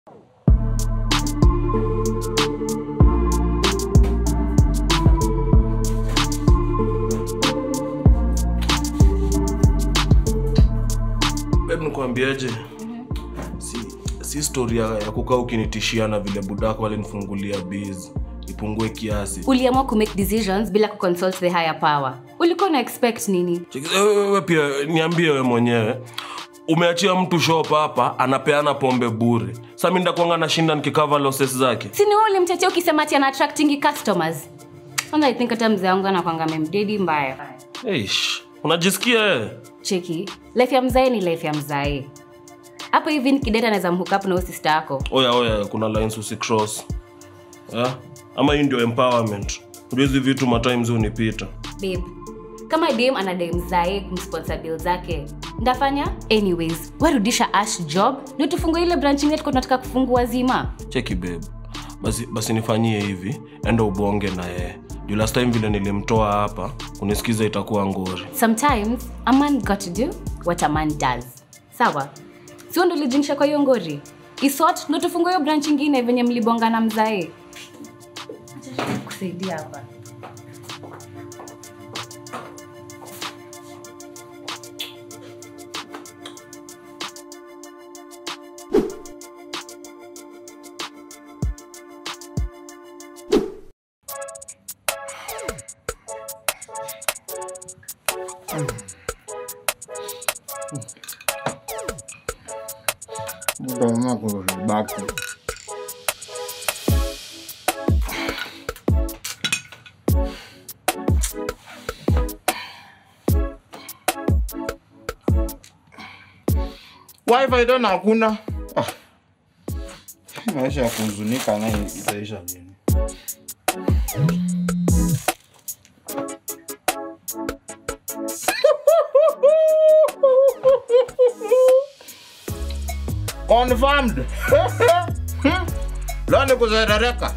Babe, nikuambiaje si, si story ya, ya kukaa ukinitishia na vile budako alinifungulia biz ipungue kiasi uliamua kumake decisions bila kuconsult the higher power ulikuwa na expect nini Cheki- eh, wewe pia niambie we mwenyewe umeachia mtu shop hapa anapeana pombe bure sa mi ndakuanga nashinda nikikava losses zake sini wewe ulimtetea ukisema ati ana attracting customers kwanza i think hata mzee wangu anakwanga memdedi mbaya Eish, unajisikia eh? cheki life ya mzae ni life ya mzae hapo hivi nikideta naweza mhook up na huyo sister yako oya oya kuna lines usicross yeah? ama hii ndio empowerment ndio hizi vitu matimes unipita babe kama dem anadai mzae kumsponsor bill zake ndafanya anyways warudisha ash job ndio tufungue ile branch yetu kwa tunataka kufungua zima cheki babe basi, basi nifanyie hivi enda ubonge na yeye juu last time vile nilimtoa hapa unisikiza itakuwa ngori sometimes a man got to do what a man does sawa sio ndo lijingisha kwa hiyo ngori isot ndo tufungue hiyo branch ingine venye mlibongana mzae Acha kusaidia hapa Toma kuribaki. Wifi tena hakuna. Ah. Maisha ya kuhuzunika naye itaisha lini? Confirmed. Leo ni kuzerereka.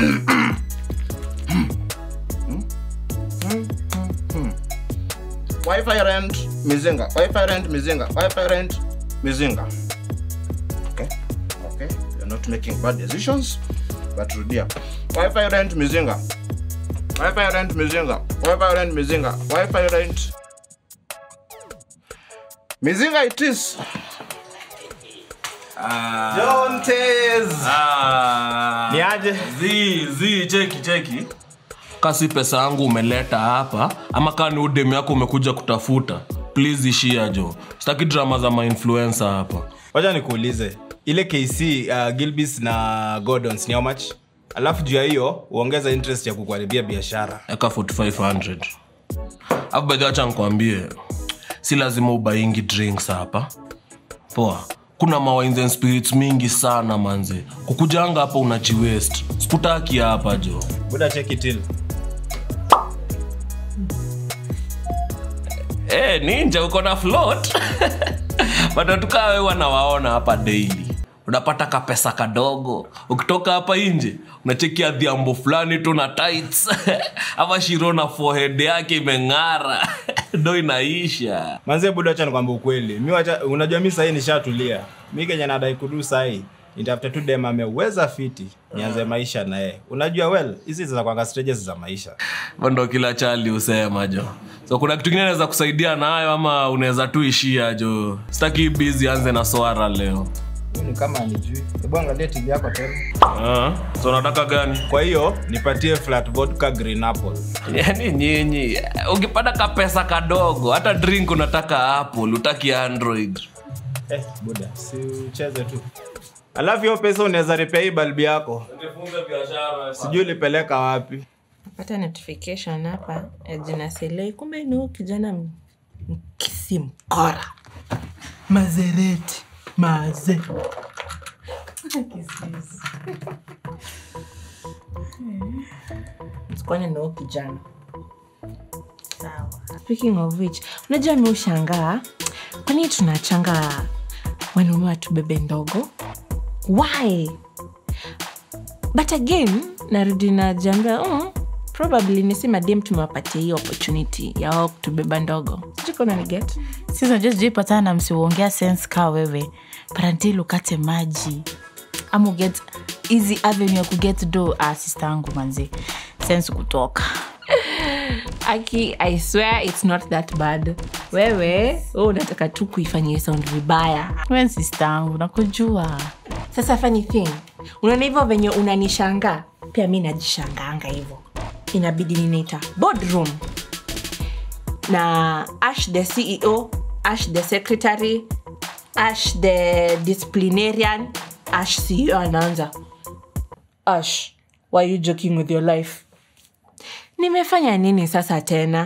Wi-Fi rent mizinga. Wi-Fi rent mizinga. Wi-Fi rent mizinga. Okay. Okay. You're not making bad decisions. But rudia. Wi-Fi rent mizinga. Wi-Fi rent mizinga. Wi-Fi rent mizinga. Wi-Fi rent mizinga it is. Ni aje? zi zi cheki cheki kasi pesa yangu umeleta hapa ama kaa ni udemu yako umekuja kutafuta please ishia jo sitaki drama za mainfluencer hapa wacha nikuulize ile kc uh, gilbis na gordons ni how much alafu juu ya hiyo uongeza interest ya kukuharibia biashara eka 4500 afu bedhi wacha nkwambie si lazima ubaingi drinks hapa poa kuna mawines and spirits mingi sana manze kukujanga hapa unajiwest sikutaki hapa jo buda cheki til Eh, ninja uko na float watatukaa we wanawaona hapa daily unapata kapesa kadogo ukitoka hapa nje unachekia dhiambo fulani tu na tights ama shiro na forehead yake imeng'ara ndo inaisha manzie buda wacha nikwambia ukweli mi wacha unajua mi sahii nishatulia mi kenye nadai kudu sahii nitafute tu dem ameweza fiti nianze maisha naye unajua well hizi zinakwanga stages za maisha Hivyo ndo kila chali husema jo so kuna kitu kingine naweza kusaidia nayo ama unaweza tu ishia jo sitaki bizi anze na swara leo ni kama nijui hebu angalia tili yako tena Ah, so nataka gani kwa hiyo nipatie flat vodka green apple yani nyinyi ukipata kapesa kadogo hata drink unataka apple utaki android eh, buda si ucheze tu alafu hiyo pesa unaweza ripea hii balbi yako sijui ulipeleka wapi pata notification hapa ya jina selei kumbe ni huyu kijana m- mkisi mkora mazereti maze kwani ni huyu kijana sawa speaking of which unajua mi ushangaa kwani tunachanga wanaume watubebe ndogo why but again narudi najambia mm, probably nisi madem tumewapatia hii opportunity ya wao kutubeba ndogo sijukonaniget sisi unajua sijui patana na msiuongea sense kaa wewe parantil ukate maji ama uget easy avenue ya kuget do ah, sister yangu manzi sense kutoka aki i swear it's not that bad wewe wewe unataka tu kuifanyia sound vibaya we sister yangu nakujua sasa funny thing unaona hivyo venye unanishanga pia mi najishanganga hivyo inabidi ninaita boardroom na ash the ceo ash the secretary ash the disciplinarian ash ceo anaanza ash why you joking with your life nimefanya nini sasa tena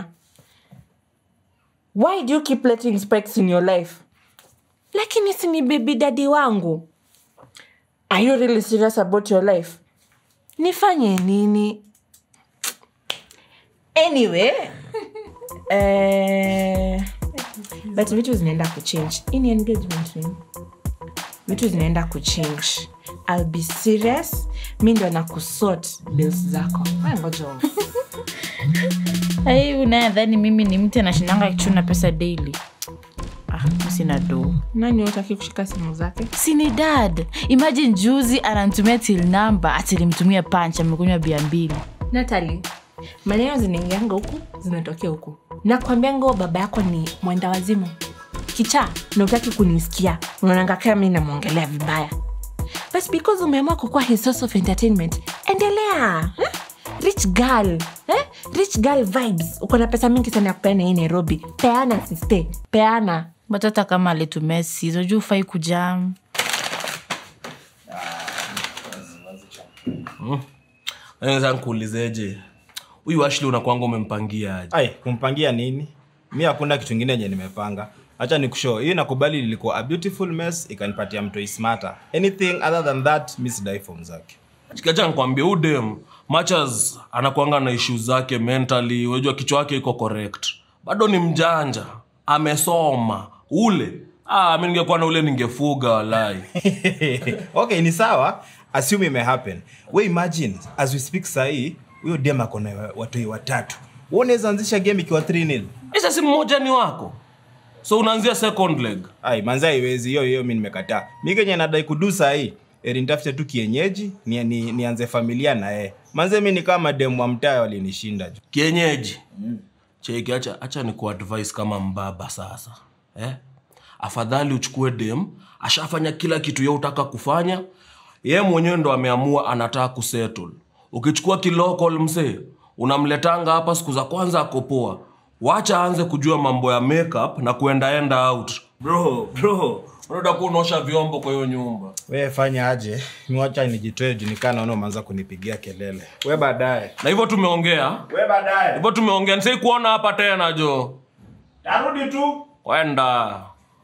why do you keep letting spikes in your life lakini si ni baby dadi wangu are you really serious about your life nifanye nini anyway eh, but vitu zinaenda kuchange hii ni engagement ring vitu zinaenda kuchange ill be serious mi ndo na kusort bills zako Wewe ngoja uone. ai unayadhani mimi ni mtu anashindanga kichuna pesa daily ah, mi sina do nani utaki kushika simu zake sini dad imagine juzi anantumia til namba atilimtumia panch amekunywa bia mbili natali maneno zinaingianga huku zinatokea huku nakwambianga huo baba yako ni mwenda wazimu kicha na utaki kunisikia unaonanga kama mi namwongelea vibaya but because umeamua kukuwa his source of entertainment endelea eh? rich girl eh? rich girl vibes uko na pesa mingi sana ya kupeana hii nairobi peana siste peana but hata kama alitumia sizo juu ufai kujam naweza nkuulizeje huyu ashli unakwanga umempangia aje ai kumpangia nini mi hakuna kitu ingine yenye nimepanga hacha ni kushow hii nakubali ilikuwa a beautiful mess ikanipatia mtoi smarter anything other than that mi sidai form zake kacha nkwambia udem machas anakwanga na ishu zake mentally unajua kichwa wake iko correct bado ni mjanja amesoma ule ah, mi ningekuwa na ule ningefuga walai okay ni sawa assume ime happen we imagine as we speak sahii huyo dem ako na watoi watatu Wewe unaweza anzisha game ikiwa 3 nil isa si mmoja ni wako so unaanzia second leg ai manza iwezi hiyo hiyo mi nimekataa mi kenye nadai kudu sahii eri nitafute tu kienyeji ni, ni, nianze familia na yeye manze mi ni kama demu wa mtaa walinishinda ju kienyeji cheki acha, acha ni kuadvise kama mbaba sasa eh? afadhali uchukue dem ashafanya kila kitu ye utaka kufanya ye mwenyewe ndo ameamua anataka kusettle ukichukua kilokol msee unamletanga hapa siku za kwanza akopoa wacha aanze kujua mambo ya makeup na kuendaenda out bro bro unaenda kuwa unaosha vyombo kwa hiyo nyumba we fanya aje miwacha nijitoe junikaa naona umeanza kunipigia kelele we baadaye na hivyo tumeongea we baadaye hivyo tumeongea nisai kuona hapa tena jo tarudi tu kwenda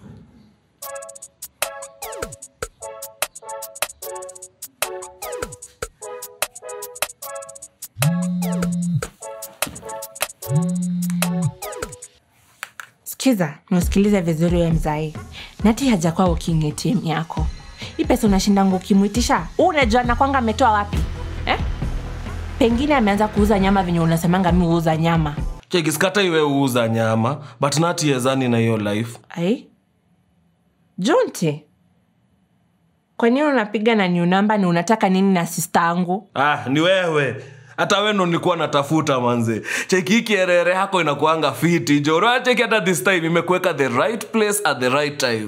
sikiza nausikilize vizuri we mzai nati hajakuwa working atm yako hii pesa unashindanga ukimwitisha Huu unajua nakwanga ametoa wapi eh? pengine ameanza kuuza nyama venye unasemanga mi huuza nyama chekiskata iwe uuza nyama but natiezani na hiyo life ai junti kwa nini unapiga na new namba ni unataka nini na sista angu ah, ni wewe hata we ndo nilikuwa natafuta manze cheki hii kierere yako inakuanga fiti jo cheki hata this time imekuweka the right place at the right time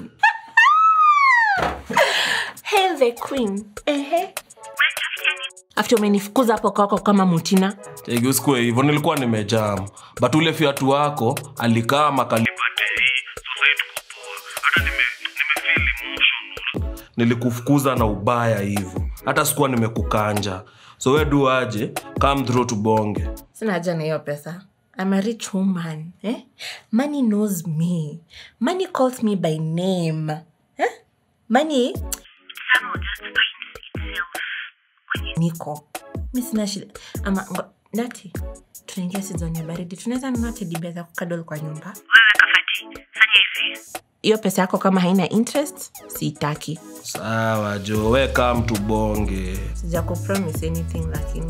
Hail the queen ehe after umenifukuza hapo kwako kama mutina cheki usikue hivyo nilikuwa nimejam but ule fiatu wako alikaa makalipatei nilikufukuza na ubaya hivyo hata sikuwa nimekukanja so we du aje come through tubonge sina haja na hiyo pesa I'm a rich woman eh? money knows me money calls me by name eh? money niko mi sina shida ama ngo, nati tunaingia sizoni ya baridi tunaweza nunua tedibia za kukadol kwa nyumba hiyo pesa yako kama haina interest siitaki sawa jo we come tubonge sija kupromise anything lakini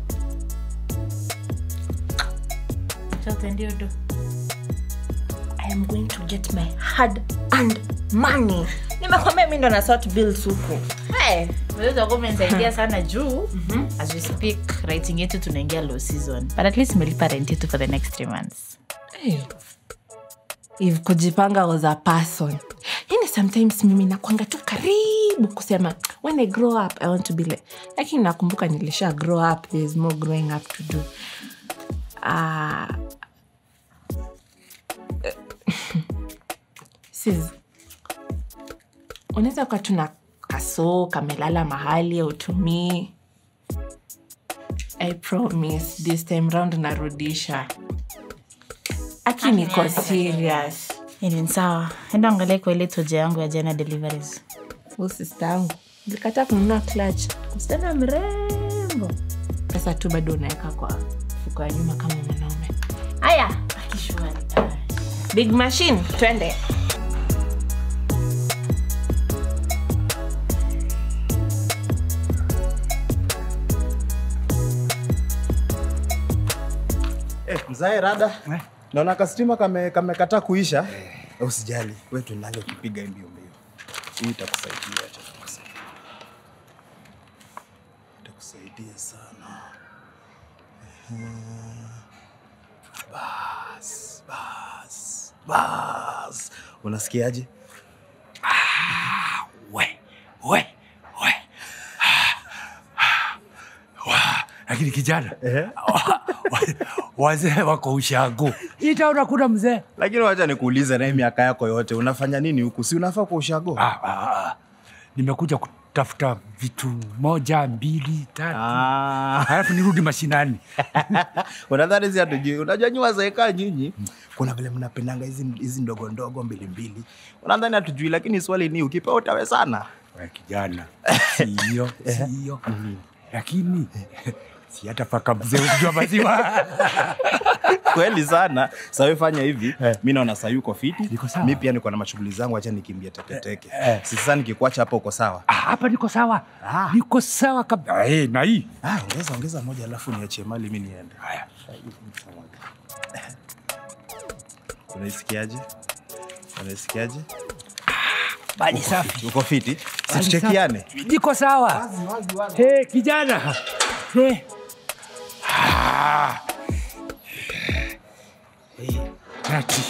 chote ndio do I i am going to get my hard and money nimekwambia mi ndo na sort bills huku hey. unaweza kuwa umenisaidia sana juu as we speak writing yetu tunaingia low season but at least umelipa rent yetu for the next three months Hey. if kujipanga was a person yani sometimes mimi nakwanga tu karibu kusema when i grow up i want to be like lakini nakumbuka nilisha grow up thereis more growing up to do uh, sis unaweza kuwa tuna kasoo kamelala mahali autumii i promise this time round narudisha aki niko serious Anyway, sawa enda angalia kwa ile toja yangu ya jana deliveries Huyu sister yangu likata kununua clutch msichana mrembo pesa tu bado unaweka kwa fuko ya nyuma kama mwanaume haya akishwari big machine twende Eh, mzae rada naona kastima kame kamekataa kuisha Eh, usijali we tuendage ukipiga mbio mbio hii itakusaidia acha tukusaidia. itakusaidia sana Ehe. bas bas bas unasikiaje we we we Wa, lakini kijana Ehe. wa- wa- wazee wako ushago itaona kuna mzee lakini wacha nikuulize naye miaka yako yote unafanya nini huku si unafaa kwa ushago Ah, ah, ah. nimekuja kutafuta vitu moja mbili tatu Ah. halafu nirudi mashinani unadhani si hatujui unajua nyi wazeeka nyinyi kuna vile mnapendanga hizi hizi ndogo ndogo mbili mbili unadhani hatujui lakini swali ni ukipewa utawe sana We kijana siyo siyo lakini si hata paka mzee ukijua maziwa kweli sana sawe fanya hivi mi naona saa yuko fiti Niko sawa. mi pia niko na mashughuli zangu acha nikimbia teketeke eh. si sasa nikikuacha hapo uko sawa Ah, hapa niko sawa Ah. niko sawa kabisa hey, na hii ah, ongeza ongeza moja alafu niachie mali mi niende haya unaisikiaje unaisikiaje bali safi uko fiti situchekiane niko sawa hey, kijana hey. Ah. Hey, ati.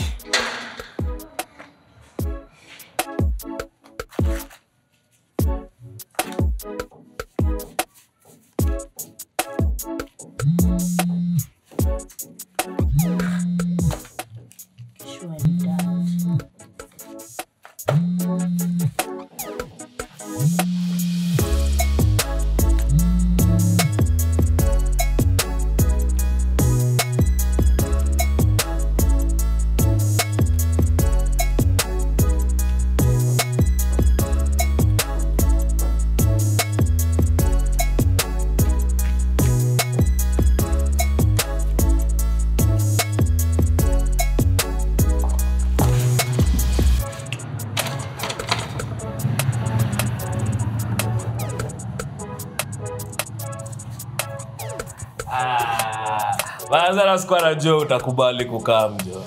Mazara sikuwa najua utakubali kukaa mjo.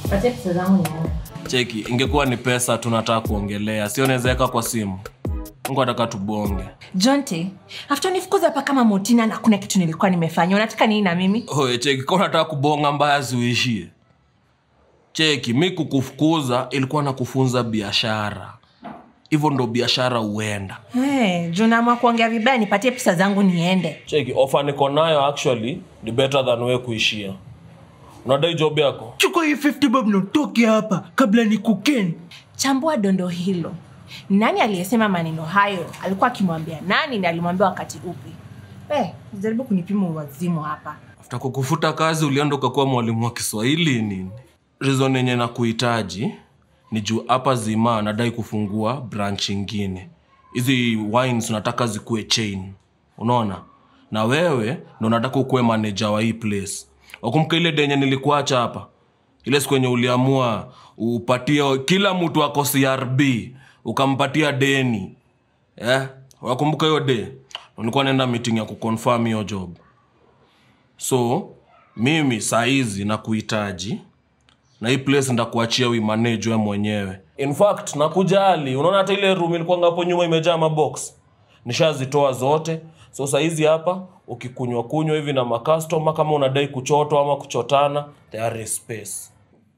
Cheki, ingekuwa ni pesa tunataka kuongelea, sio nawezaweka kwa simu. Mungu ataka tubonge. jonte after nifukuza hapa kama motina na kuna kitu nilikuwa nimefanya unataka nini na mimi Oye, cheki, kama unataka kubonga mbaya ziuishie. Cheki, mi kukufukuza ilikuwa na kufunza biashara. Hivyo ndo biashara huenda. hey, juu naamua kuongea vibaya nipatie pesa zangu niende Cheki, ofa niko nayo actually ni better than we kuishia. Unadai job yako? chukua hii 50 bob na utoke hapa kabla ni kuken chambua dondo hilo nani aliyesema maneno hayo alikuwa akimwambia nani na alimwambia wakati upi hey, jaribu kunipima uwazimu hapa After kukufuta kazi ulienda ukakuwa mwalimu wa Kiswahili nini? Reason yenye na kuhitaji ni juu hapa Zima nadai kufungua branch ingine. Hizi wines unataka zikuwe chain. Unaona? Na wewe ndo unataka ukuwe manager wa hii place. Wakumbuka ile denye nilikuacha hapa? Ile siku yenye uliamua upatie kila mtu ako CRB ukampatia deni. Eh? Wakumbuka hiyo day? Nilikuwa naenda meeting ya kuconfirm hiyo job so mimi saizi na kuhitaji na hii place ndakuachia uimanage we mwenyewe in fact nakujali unaona hata ile room ilikuwanga hapo nyuma imejaa mabox nishazitoa zote so saizi hapa ukikunywa kunywa hivi na makastoma kama unadai kuchotwa ama kuchotana there is space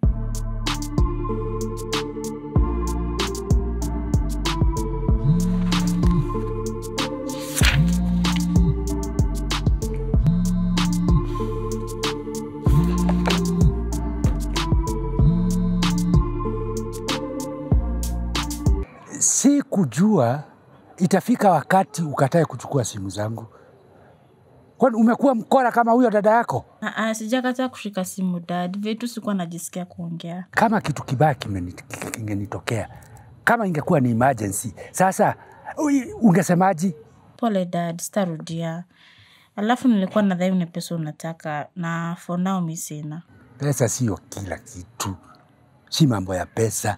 si kujua itafika wakati ukatae kuchukua simu zangu. Kwani umekuwa mkora kama huyo dada yako? Ah, ah, sijakataa kushika simu dad vitu sikuwa najisikia kuongea Kama kitu kibaya kimeni- kingenitokea, kama ingekuwa ni emergency, sasa ui- ungesemaji? pole dad sitarudia alafu nilikuwa nadhani ni pesa unataka na for now mi sina Pesa sio kila kitu, si mambo ya pesa.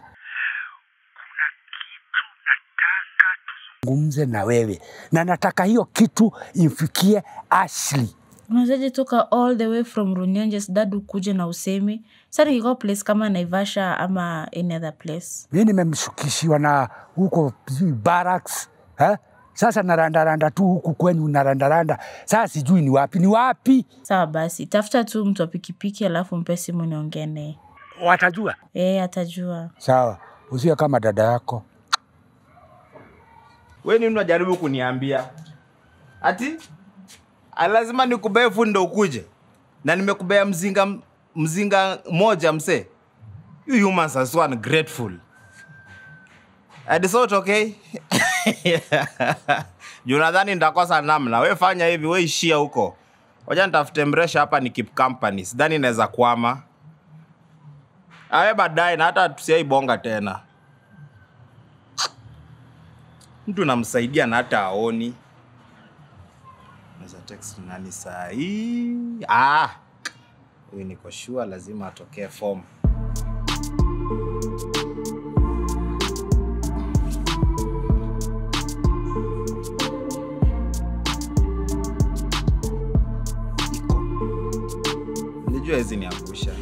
Zungumze na wewe na nataka hiyo kitu imfikie Ashley. unawezaje toka all the way from runyanges dad ukuje na usemi sa nikikuwa place kama naivasha ama any other place mi nimemshukishiwa na huko sijui barracks eh? Sasa narandaranda tu huku kwenu narandaranda, sasa sijui ni wapi ni wapi. sawa basi tafuta tu mtu wa pikipiki alafu mpe simu niongee naye Watajua ee atajua sawa, usiwe kama dada yako. we nini unajaribu kuniambia ati "Ah, lazima nikubee fundi ndo ukuje na nimekubea mzinga mzinga moja msee you humans are so ungrateful And so it's okay juu nadhani nitakosa namna we fanya hivi we ishia huko wacha nitafute mresha hapa ni keep company sidhani inaweza kwama awe baadaye na hata tusiaibonga tena mtu namsaidia na hata aoni naweza text nani saa hii ah huyu niko sure lazima atokee form iko nilijua hizi niangusha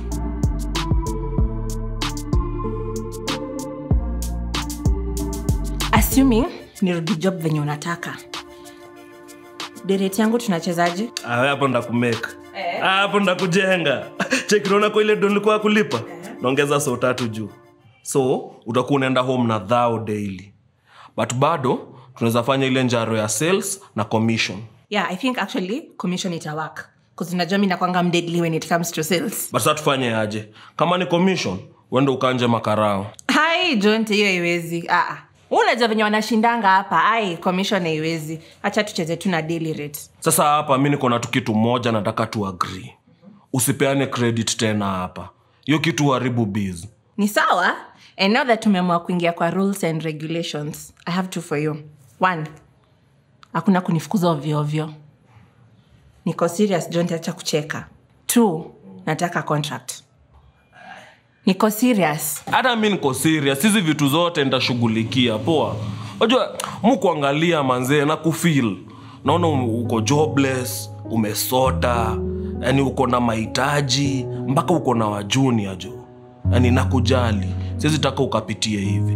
assuming nirudi job venye unataka dereti yangu tunachezaje Ah, hapo ndakumeka Ah, hapo ndakujenga chekinaona kwa ile do nilikuwa kulipa naongeza so tatu juu so utakuwa unaenda home na dhao daily but bado tunaweza fanya ile njaro ya sales na commission yeah i think actually commission itawak bcause unajua mi nakwanga mdeadly when it comes to sales but sa tufanye aje kama ni commission uende ukanje makarao hai jonte hiyo haiwezi Ah, ah. unajua venye wanashindanga hapa ai commission haiwezi hacha tucheze tu na daily rate sasa hapa mi niko na tu kitu moja nataka tu agree usipeane credit tena hapa hiyo kitu haribu biz ni sawa and now that tumeamua kuingia kwa rules and regulations i have two for you one hakuna kunifukuza ovyoovyo niko serious jonte acha kucheka two nataka contract niko serious hata mi niko serious hizi vitu zote nitashughulikia poa unajua mu kuangalia manzee na kufil naona um- uko jobless umesota yani uko na mahitaji mpaka uko na wajunia jo yani nakujali siwezi taka ukapitie hivi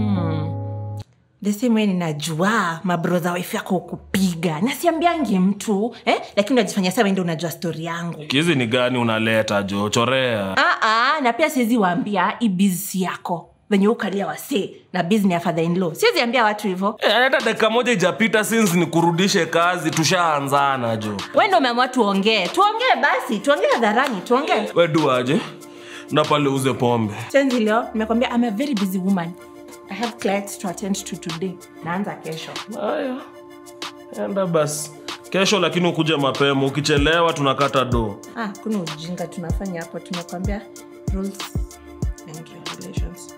the same way ninajua mabrodha wife yako ukupiga nasiambiangi mtu eh? lakini unajifanya sawa ndo unajua stori yangu kizi ni gani unaleta jo chorea Aa, na pia siwezi waambia hii bizi yako venye ukalia wasee na bizni ya father in law siwezi ambia watu hivyo Eh, hata dakika moja ijapita since nikurudishe kazi tushaanzana jo we ndo umeamua tuongee tuongee basi tuongee hadharani tuongee weduaje na pale uze pombe chenzi leo nimekwambia I'm a very busy woman i have clients to attend to today naanza kesho haya enda basi kesho lakini ukuje mapema ukichelewa tunakata do ah, kuna ujinga tunafanya hapo tumekwambia rules and regulations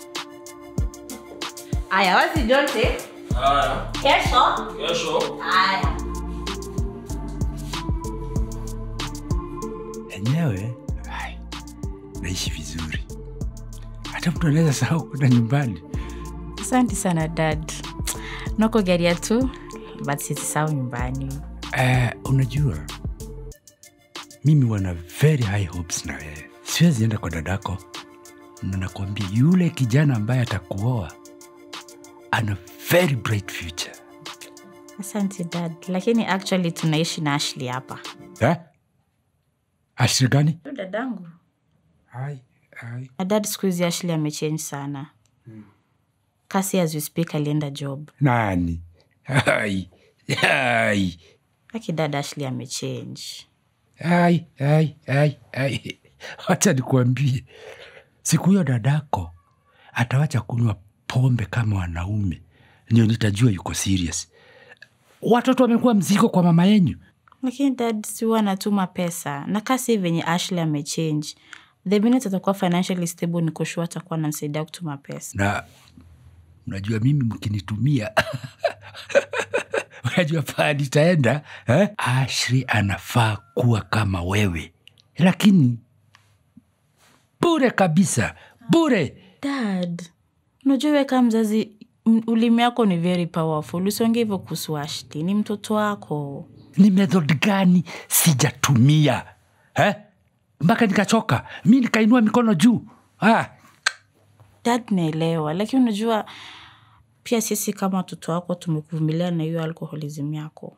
aya wazi jonte haya kesho kesho aya Enyewe ai, naishi vizuri, hata mtu anaweza sahau kwenda nyumbani. asante sana dad noko garia tu but sisisau nyumbani Eh, unajua mimi wana very high hopes na wewe siwezi enda kwa dadako na nakwambia yule kijana ambaye atakuoa ana very bright future asante dad lakini actually tunaishi na ashli hapa eh? ashiri gani Huyu dadangu ai, ai. na dad siku hizi ashli amechange sana kasi as we speak alienda job nani ai, ai, laki dad ashli amechange ai, ai, ai, ai. wacha nikuambie siku hiyo dadako atawacha kunywa pombe kama wanaume ndio nitajua yuko serious watoto wamekuwa mzigo kwa mama yenyu lakini dad siwa anatuma pesa na kasi venye ashley amechange the minute atakuwa financially stable nikoshua atakuwa anamsaidia kutuma pesa na unajua mimi mkinitumia unajua paa nitaenda eh? ashri anafaa kuwa kama wewe lakini bure kabisa bure dad unajua wewe kama mzazi m- ulimi yako ni very powerful usiongee hivyo kuhusu ashley ni mtoto wako ni method gani sijatumia eh? mpaka nikachoka mi nikainua mikono juu ah. dad naelewa lakini unajua pia sisi kama watoto wako tumekuvumilia na hiyo alkoholism yako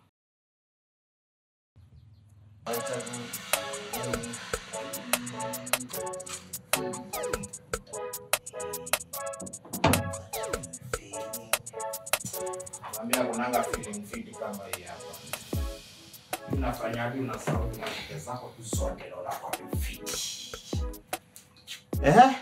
Naambia kunanga feeling fit kama hii hapa. Unafanyaje unasahau na shida zako tu zote na unakuwa fit. Eh?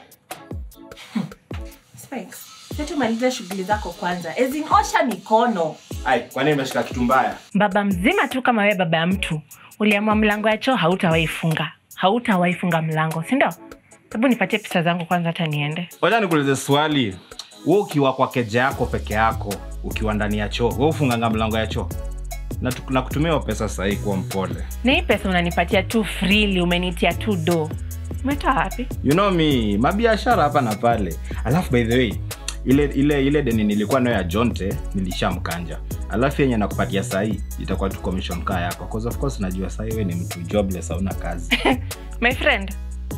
tumalize shughuli zako kwanza Ezin, osha mikono Ai, kwa nini umeshika kitu mbaya? baba mzima tu kama wewe baba ya mtu uliamua mlango ya choo hautawaifunga hautawaifunga mlango sindio hebu nipatie pesa zangu kwanza hata niende wacha nikuulize swali we ukiwa kwa keja yako peke yako ukiwa ndani ya choo we ufunganga mlango ya choo na tu- na kutumia hiyo pesa sahii kuwa mpole na hii pesa unanipatia tu freely umenitia tu do umetoa wapi you know me mabiashara hapa na pale alafu by the way ile ile ile deni nilikuwa nayo ya jonte nilishamkanja alafu yenye nakupatia sahii itakuwa tu commission kaa yako 'Cause of course najua sahii we ni mtu jobless hauna kazi my friend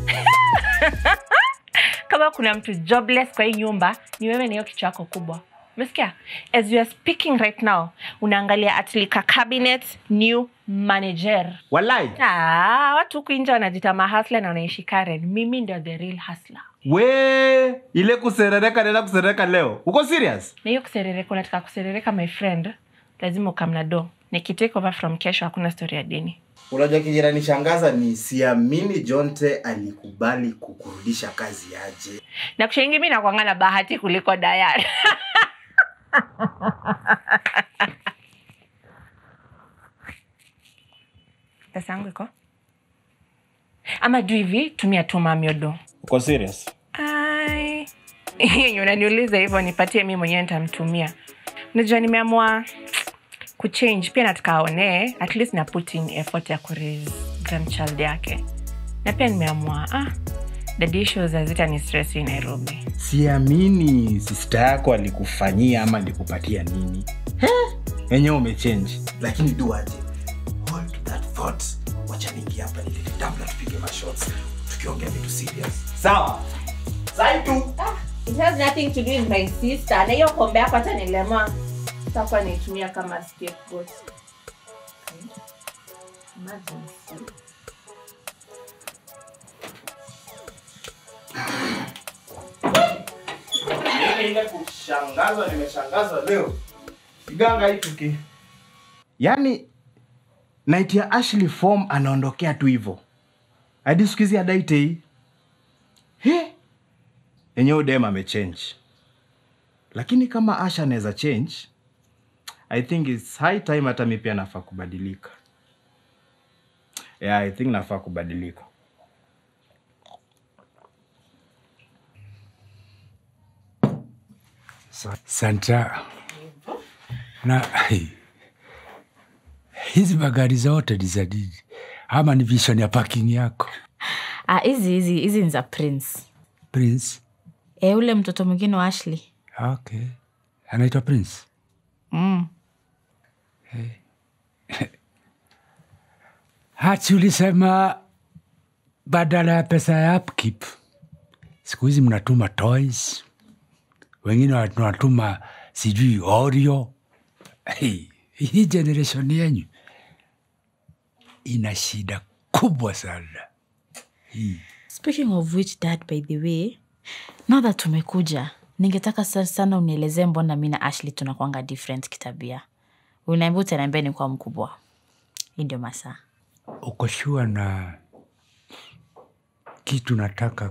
kama kuna mtu jobless kwa hii nyumba ni wewe na hiyo kichwa yako kubwa umesikia as you are speaking right now unaangalia atlika cabinet new manager walai ah, watu huku nje wanajita mahasla na wanaishi karen mimi ndio the real hasla we ile kuserereka nenda kuserereka leo uko serious na hiyo kuserereka unataka kuserereka my friend lazima ukamna do nikitake over from kesho hakuna story ya dini unajua kijiranishangaza ni siamini jonte alikubali kukurudisha kazi aje na kushaingi mi nakwanga na bahati kuliko dayari pesa yangu iko ama juu hivi tumia tu mamiodo uko serious Ai. yenye unaniuliza hivyo nipatie mi mwenyewe nitamtumia unajua nimeamua kuchange pia nataka aonee at least na put in effort ya kuraise grandchild yake na pia nimeamua ah, dadi issues hazita ni stress hii nairobi siamini sista yako alikufanyia ama alikupatia nini enyewe umechange lakini duaje hold that thought wacha ningi hapa nilete tabla tupige mashots tukiongea vitu serious sawa sai tu It has nothing to do with my sister. Na hiyo kombe yako hata nilema sitakuwa naitumia kama scapegoat. Imagine. mimi ile kushangazwa nimeshangazwa leo kiganga hii tuki yaani naitia ashley form anaondokea tu hivo hadi siku hizi adaite hii He! enyewe dem amechange lakini kama asha anaweza change i think its high time hata mi pia nafaa kubadilika yeah, i think nafaa kubadilika Sa- santa na hizi magari zote ni za nini ama ni vision ya parking yako Ah, hizi hizi hizi ni za prince prince e, ule mtoto mwingine wa ashley okay anaitwa prince mm. hati ulisema badala ya pesa ya upkeep siku hizi mnatuma toys wengine wanatuma sijui oreo hey, hii generation yenyu ina shida kubwa sana speaking of which dad by the way now that tumekuja ningetaka sa- sana unielezee mbona mi na ashley tunakwanga different kitabia unaambia utaniambia ni kwa mkubwa hii ndio masaa uko shua na kitu nataka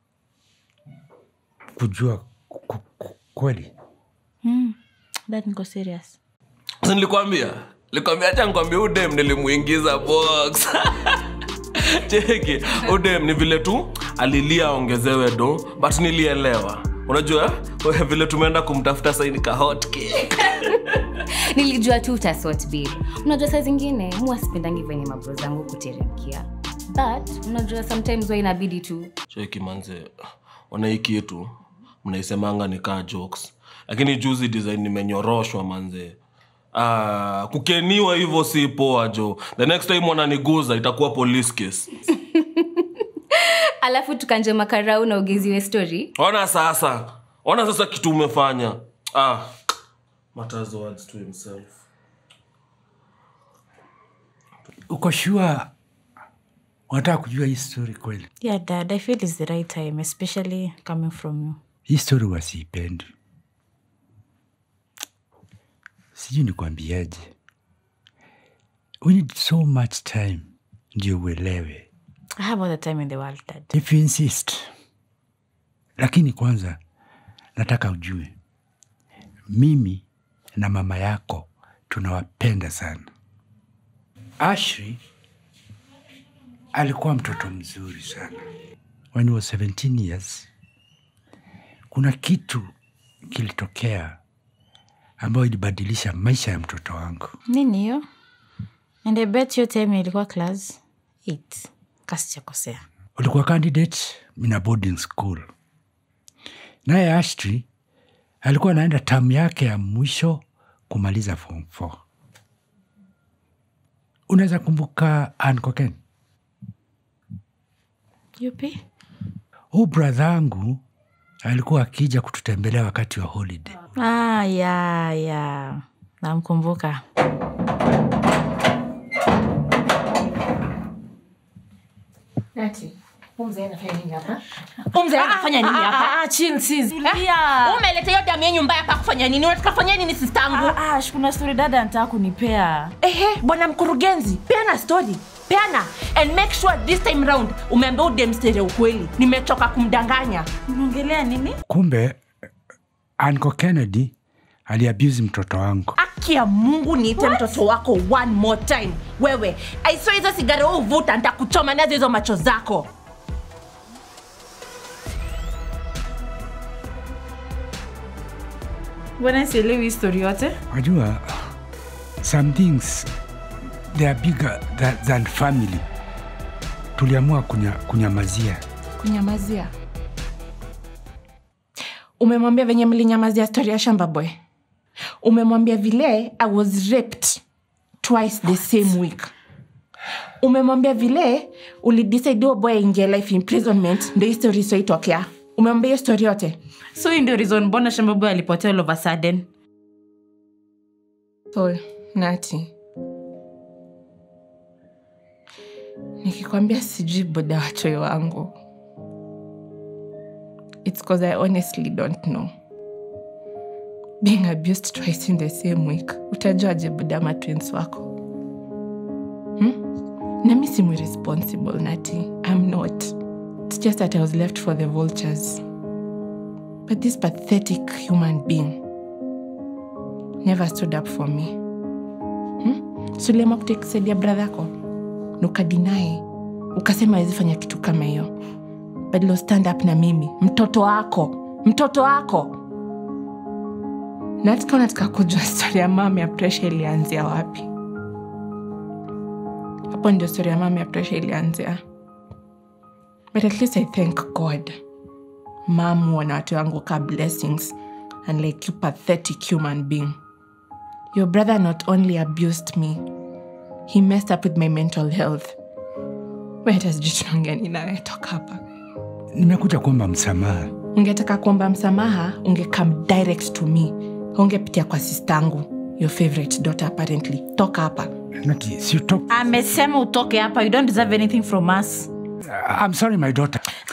kujua ku- ku- kweli dad niko serious Si nilikwambia nilikwambia hacha nikwambia udem nilimuingiza box cheki udem ni vile tu alilia ongezewe do but nilielewa unajua eh, vile tumeenda kumtafuta saini ka hot cake nilijua tu utasort babe unajua saa zingine mua sipendangi venye mabro zangu kuteremkia but unajua sometimes wa inabidi tu cheki manze ona hii kitu mnaisemanga ni kaa jokes lakini juzi design nimenyoroshwa manze Ah, kukeniwa hivyo si poa jo the next time wananiguza itakuwa police case alafu tukanje makarau na ugeziwe story ona sasa ona sasa kitu umefanya ah. matters words to himself uko shua unataka kujua hii story kweli yeah dad i feel it's the right time especially coming from you hii story wasiipendi sijui nikwambiaje we need so much time ndio uelewe i have all the time in the world dad if you insist lakini kwanza nataka ujue mimi na mama yako tunawapenda sana ashri alikuwa mtoto mzuri sana when he was 17 years kuna kitu kilitokea ambayo ilibadilisha maisha ya mtoto wangu nini hiyo and i bet hiyo time ilikuwa class 8 kasichakosea ulikuwa candidate in a boarding school naye ashtri alikuwa anaenda tamu yake ya mwisho kumaliza form 4 unaweza kumbuka ankoken yupi huu bradhangu alikuwa akija kututembelea wakati wa holiday ah, ya ya namkumbuka umze anafanya nini hapa umeleta hiyo damu yenyu mbaya pa kufanya nini unataka kufanya nini sistangu ah, ah, kuna story dada anataka kunipea ehe bwana mkurugenzi peana story peana and make sure this time round umeambia udemstere ukweli nimechoka kumdanganya unaongelea nini kumbe anko kennedy aliabuse mtoto wangu aki ya mungu niite mtoto wako one more time wewe aiso hizo sigara wewe uvuta ntakuchoma nazo hizo macho zako bwana sielewi histori yote wajua some things they are bigger than, than family tuliamua kunya, kunyamazia kunyamazia umemwambia venye mlinyamazia stori ya shamba boy umemwambia vile i was raped twice the same week umemwambia vile ulidecide huo boy aingia life imprisonment ndo hii story isoitokea umemwambia hiyo story yote so hii ndio reason mbona shambaboy alipotea all of a sudden so nati nikikwambia sijui boda wachoi wangu its cause i honestly don't know being abused twice in the same week utajuaje boda ama twins wako hmm? nami simu responsible nati i'm not it's just that i was left for the vultures but this pathetic human being never stood up for me suliama kutekisaidia bradha yako na ukadinai ukasema awezi fanya kitu kama hiyo badilo stand up na mimi mtoto wako mtoto wako natika unataka kujua stori ya mama ya presha ilianzia wapi hapo ndio stori ya mama ya presha ilianzia but at least i thank god mam wana watu wangu ka blessings unlike you pathetic human being Your brother not only abused me, he messed up with my mental health. We hata sijui tunaongea nini nawe toka hapa nimekuja kuomba msamaha ungetaka kuomba msamaha ungecome direct to me ungepitia kwa sistangu your favorite daughter apparently toka hapa Nati, si uto- amesema utoke hapa you don't deserve anything from us I'm sorry my daughter